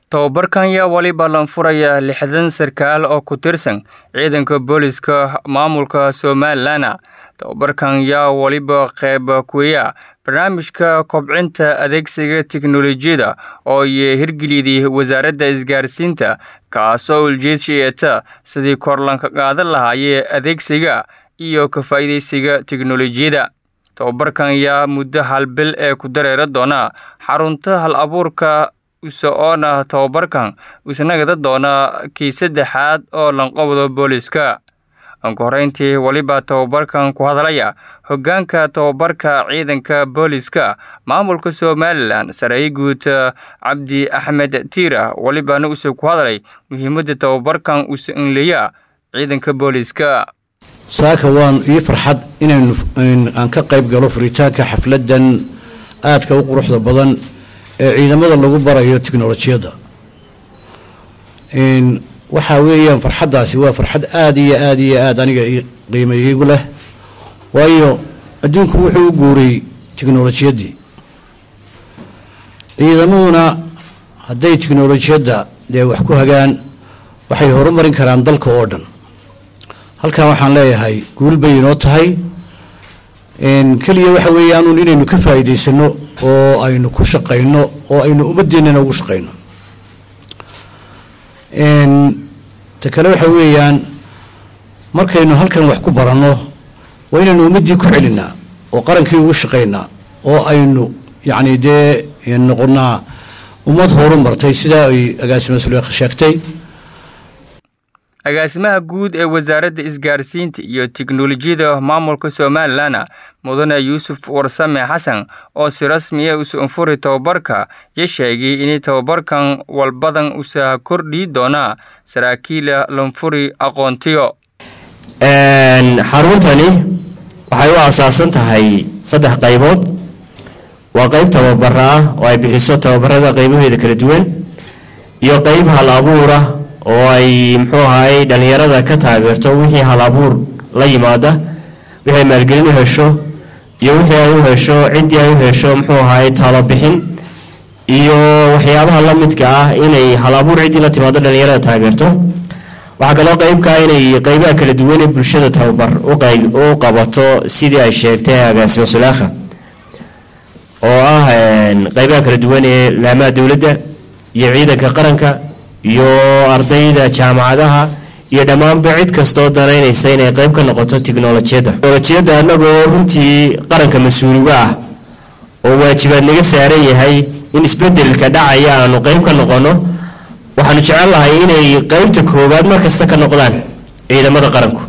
Tababarkan yaa waliba lanfuraya lixdan sarkaal oo ku tirsan ciidanka booliska maamulka Somalilan. Tababarkan yaa waliba qayb kuya barnaamijka kobcinta adeegsiga tiknoolajiyada oo ay hirgeliyay wasaaradda isgaarsiinta kaasoo ujeedkiisa sidii kor loogu qaadi lahaa adeegsiga iyo ka faa'iidaysiga tiknoolajiyada. Tababarkan yaa muddo hal bil ee ku dareeri doona xarunta hal-abuurka usoona tababarkan isnagada doona kii saddexaad oo lanqabado booliska. Ugu horeyntii waliba tababarkan ku hadlaya hoggaanka tababarka ciidanka booliska maamulka Somalilan Saraakiil Guud Cabdi Axmed Tiira walibana uu ku hadlay muhiimadda tababarkan uu leeyahay ciidanka booliska. saaka waan ii farxad inaynu aan ka qayb galo furitaanka xafladan aadka u quruxda badan ee ciidamada lagu barayo tiknolojiyadda waxaa weeyaan farxaddaasi waa farxad aada iyo aada iyo aada aniga qiimo iigu leh waayo adduunku wuxuu u guuray tiknolojiyaddii ciidamaduna hadday tiknolojiyadda dee wax ku hagaan waxay horumarin karaan dalka oo dhan halkan waxaan leeyahay guul bay inoo tahay keliya waxa weeyaanuun inaynu ka faa'iidaysano oo aynu ku shaqayno oo aynu ummaddeennana ugu shaqayno ta kale waxa weeyaan markaynu halkan wax ku baranno waa inaynu ummaddii ku celinaa oo qarankii ugu shaqaynaa oo aynu yacni dee noqonnaa ummad horumartay sidaa ay agaasima suleekha sheegtay agaasimaha guud ee wasaaradda isgaarsiinta iyo tiknoolajiyada maamulka Somalilan mudane Yuusuf Warsame Xasan oo si rasmi ah u furi tababarka ya sheegay in tababarkan walbadan uu kordhi doona saraakiil lanfuri aqoontiyo xaruntani waxay u asaasan tahay saddex qaybood waa qayb tababara ah oo ay bixiso tababarada qaybaheeda kala duwan iyo qayb hal abuur ah oo ay muxuu ahaay dhallinyarada ka taageerto wixii hal abuur la yimaada wixii ay maalgelin u hesho iyo wixii ay u hesho ciddii ay u hesho muxuu ahaay talobixin iyo waxyaabaha la midka ah inay hal abuur ciddii la timaado dhallinyarada taageerto waxaa kaloo qeybka ah inay qeybaha kala duwan ee bulshada tababar u qabato sidii ay sheegtay agaasimo sulaakha oo ah qeybaha kala duwan ee laamaha dowladda iyo ciidanka qaranka iyo ardayda jaamacadaha iyo dhammaanba cid kastoo danaynaysa inay qayb ka noqoto tiknolojiyadda tiknolojiyadda annagoo runtii qaranka mas-uuliga ah oo waajibaad naga saaran yahay in isbedelka dhacaya aanu qayb ka noqono waxaanu jecel lahay inay qeybta koowaad markasta ka noqdaan ciidamada qaranku